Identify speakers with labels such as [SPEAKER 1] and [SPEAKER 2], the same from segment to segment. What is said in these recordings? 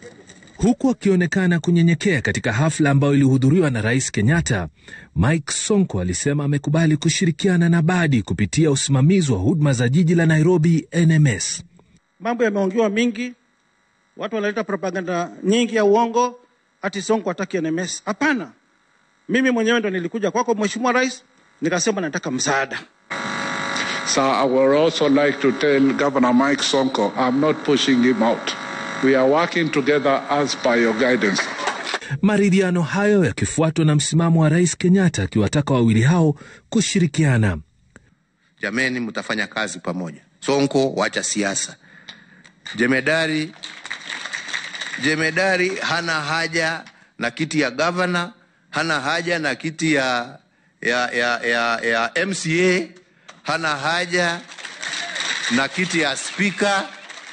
[SPEAKER 1] Huku akionekana kunyenyekea katika hafla ambayo ilihudhuriwa na Rais Kenyatta, Mike Sonko alisema amekubali kushirikiana na Badi kupitia usimamizi wa huduma za jiji la Nairobi, NMS.
[SPEAKER 2] Mambo yameongewa mingi, watu wanaleta propaganda nyingi ya uongo, ati Sonko hataki NMS. Hapana, mimi mwenyewe ndo nilikuja kwako Mheshimiwa Rais, nikasema nataka msaada.
[SPEAKER 3] So I would also like to tell Governor Mike Sonko, I'm not pushing him out. We are working together as per your guidance.
[SPEAKER 1] Maridhiano hayo yakifuatwa na msimamo wa Rais Kenyatta akiwataka wawili hao kushirikiana.
[SPEAKER 4] Jameni, mtafanya kazi pamoja. Sonko, wacha siasa. Jemedari, jemedari hana haja na kiti ya gavana, hana haja na kiti ya, ya, ya, ya, ya MCA, hana haja na kiti ya spika.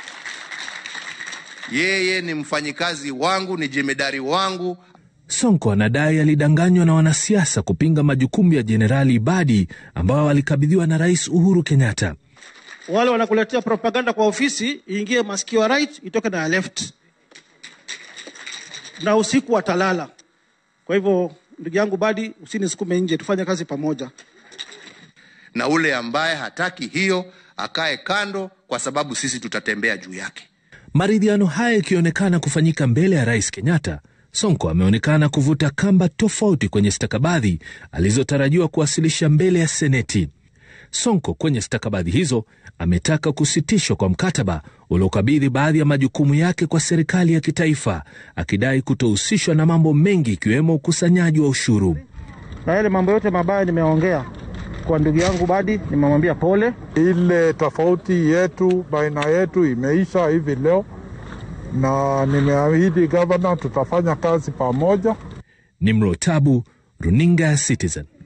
[SPEAKER 4] Yeye ni mfanyikazi wangu, ni jemedari wangu.
[SPEAKER 1] Sonko anadai alidanganywa na wanasiasa kupinga majukumu ya Jenerali Badi ambao alikabidhiwa na Rais Uhuru Kenyatta.
[SPEAKER 2] Wale wanakuletea propaganda kwa ofisi, iingie masikio ya right, itoke na ya left, na usiku watalala. Kwa hivyo ndugu yangu Badi, usinisukume nje, tufanye kazi pamoja.
[SPEAKER 4] Na ule ambaye hataki hiyo akae kando, kwa sababu sisi tutatembea juu yake.
[SPEAKER 1] Maridhiano haya yakionekana kufanyika mbele ya Rais Kenyatta, Sonko ameonekana kuvuta kamba tofauti kwenye stakabadhi alizotarajiwa kuwasilisha mbele ya Seneti. Sonko kwenye stakabadhi hizo ametaka kusitishwa kwa mkataba uliokabidhi baadhi ya majukumu yake kwa serikali ya kitaifa, akidai kutohusishwa na mambo mengi ikiwemo ukusanyaji wa ushuru.
[SPEAKER 2] Na yale mambo yote mabaya nimeongea kwa ndugu yangu Badi, nimemwambia pole.
[SPEAKER 3] Ile tofauti yetu baina yetu imeisha hivi leo, na nimeahidi gavana tutafanya kazi pamoja.
[SPEAKER 1] Nimro Tabu, runinga ya Citizen.